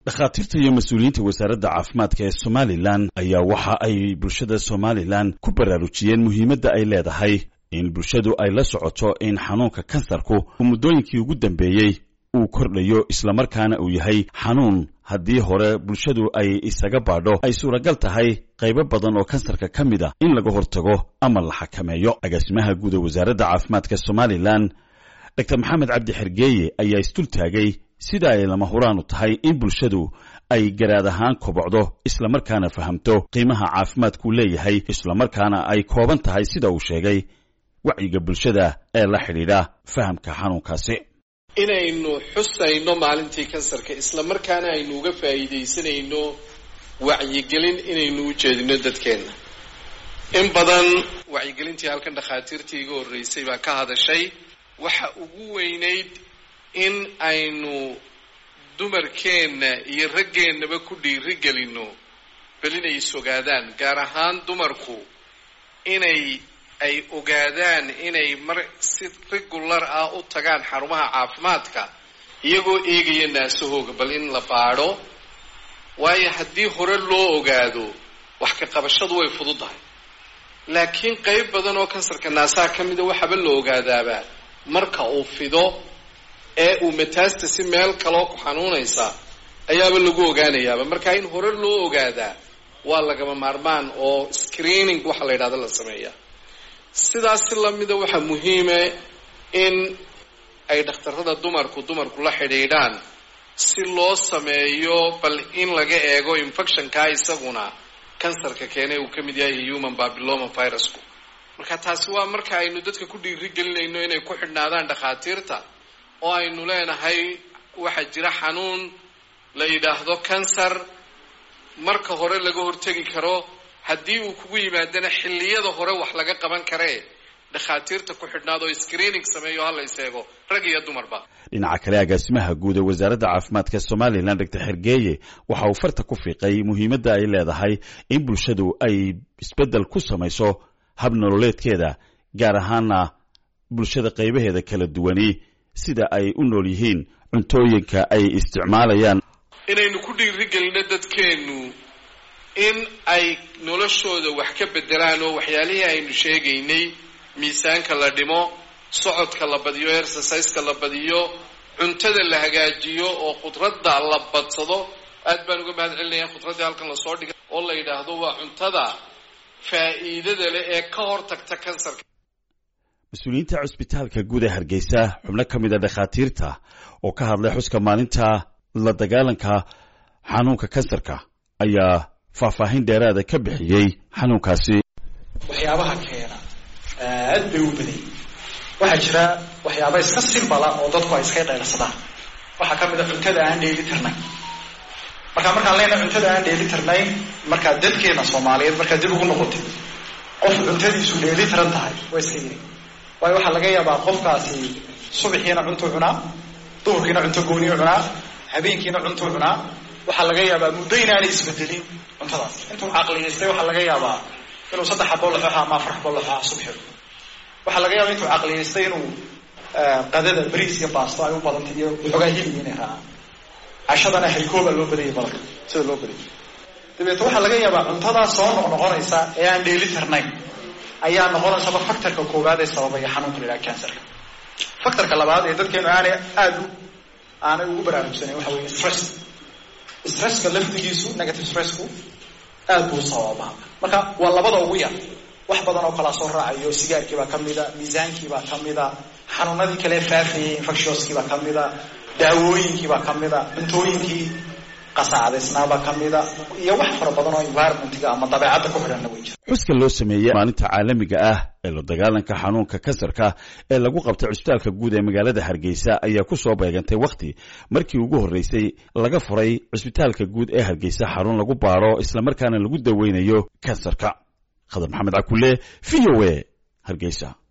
dhakhaatiirta iyo mas-uuliyiinta wasaaradda caafimaadka ee somalilan ayaa waxa ay bulshada somalilan ku baraarujiyeen muhiimadda ay leedahay in bulshadu ay la socoto in xanuunka kansarku muddooyinkii ugu dambeeyey uu kordhayo islamarkaana uu yahay xanuun haddii hore bulshadu ay isaga baadho ay suuragal tahay qaybo badan oo kansarka ka mid a in laga hortago ama la xakameeyo agaasimaha guud ee wasaaradda caafimaadka somalilan dor maxamed cabdi xergeeye ayaa isdul taagay sida ay lama huraanu tahay in bulshadu ay garaad ahaan kobocdo islamarkaana fahamto qiimaha caafimaadkuu leeyahay islamarkaana ay kooban tahay sida uu sheegay wacyiga bulshada ee la xidhiidha fahamka xanuunkaasi inaynu xusayno maalintii kansarka islamarkaana aynu uga faa'iidaysanayno wacyigelin inaynu u jeedino dadkeenna in badan wacyigelintii halkan dhakhaatiirtii iga horreysay baa ka hadashay waxa ugu weynayd in aynu dumarkeenna iyo raggeennaba ku dhiiri gelinno bal inay is ogaadaan gaar ahaan dumarku inay ay ogaadaan inay mar si regular ah u tagaan xarumaha caafimaadka iyagoo eegaya naasahooga bal in la baadho waayo haddii hore loo ogaado wax ka qabashadu way fududahay laakiin qayb badan oo kansarka naasaha ka mida waxaaba la ogaadaaba marka uu fido ee uu metastasi meel kaloo ku xanuunaysa ayaaba lagu ogaanayaaba marka in hore loo ogaadaa waa lagama maarmaan oo screening waxa la yidhahdo la sameeya sidaas si lamida waxaa muhiima in ay dhakhtarrada dumarku dumarku la xidhiidhaan si loo sameeyo bal in laga eego infectionkaa isaguna kansarka keene uu ka mid yahay human babyloma virusku marka taasi waa marka aynu dadka ku dhiiri gelinayno inay ku xidhnaadaan dhakhaatiirta oo aynu leenahay waxaa jira xanuun la yidhaahdo kansar marka hore laga hortegi karo haddii uu kugu yimaadana xilliyada hore wax laga qaban karee dhakhaatiirta ku xidhnaad oo screening sameeyo ha la yseego rag iyo dumarba dhinaca kale agaasimaha guud ee wasaaradda caafimaadka somalilan doctor xergeeye waxa uu farta ku fiiqay muhiimadda ay leedahay in bulshadu ay isbeddel ku samayso hab nololeedkeeda gaar ahaana bulshada qaybaheeda kala duwani sida ay u nool yihiin cuntooyinka ay isticmaalayaan inaynu ku dhiirigelino dadkeennu in ay noloshooda wax ka beddelaan oo waxyaalihii aynu sheegaynay miisaanka la dhimo socodka la badiyo exerciseka la badiyo cuntada la hagaajiyo oo khudradda la badsado aad baan uga mahad celinaya khudraddii halkan lasoo dhigay oo la yidhaahdo waa cuntada faa'iidada leh ee ka hor tagta kansarka mas-uuliyiinta cusbitaalka guud ee hargeysa xubno ka mid a dhakhaatiirta oo ka hadlay xuska maalinta la dagaalanka xanuunka kansarka ayaa faahfaahin dheeraada ka bixiyey xanuunkaasi waxyaabaha keena aad bay u badayay waxaa jira waxyaaba iska simbala oo dadku ay iska dheersadaan waxaa ka mid a cuntada aan dheeli tirnayn markaa markaan leenahay cuntada aan dheeli tirnayn markaa dadkeena soomaaliyeed markaa dib ugu noqotay qof cuntadiisu dheeli tiran tahay waa iska yiri waayo waxaa laga yaabaa qofkaasi subaxiina cuntuu cunaa duhurkiina cunto gooniyu cunaa habeenkiina cuntuu cunaa waxaa laga yaabaa muddo inaanay isbedelin cuntadaas intuu caqliyaystay waxaa laga yaabaa inuu saddex xaboo laxooxa ama afar xaboo laxooxa subxi waxaa laga yaabaa intuu caqliyaystay inuu qadada bariis iyo baasto ay u badantay iyo waxoogaa hilib inay raacaan cashadana haykooba loo badayay badanka sida loo badayay dabeeto waxaa laga yaabaa cuntadaa soo noqnoqonaysa ee aan dheeli tirnayn ayaa noqonaysaba factorka koowaad ee sababaya xanuunka la yidhaha cancerka factorka labaad ee dadkeenu aanay aada u aanay ugu baraarugsanayn waxa weeye stress stresska laftigiisu negative stressku aad buu sababaa marka waa labada ugu yar wax badan oo kalaa soo raacayo sigaarkiibaa ka mida miisaankiibaa ka mida xanuunadii kale faafayay infectionskiibaa ka mida daawooyinkiibaa ka mida cuntooyinkii qasaacdaysnaabaa ka mida iyo wax fara badan oo environmentga ama dabeecadda ku xidhanna way jira xuska loo sameeyey maalinta caalamiga ah ee la dagaalanka xanuunka kansarka ee lagu qabtay cusbitaalka guud ee magaalada hargeysa ayaa ku soo beegantay wakhti markii ugu horreysay laga furay cusbitaalka guud ee hargeysa xarun lagu baadho islamarkaana lagu daweynayo kansarka khadar maxamed cakulle v o a hargeysa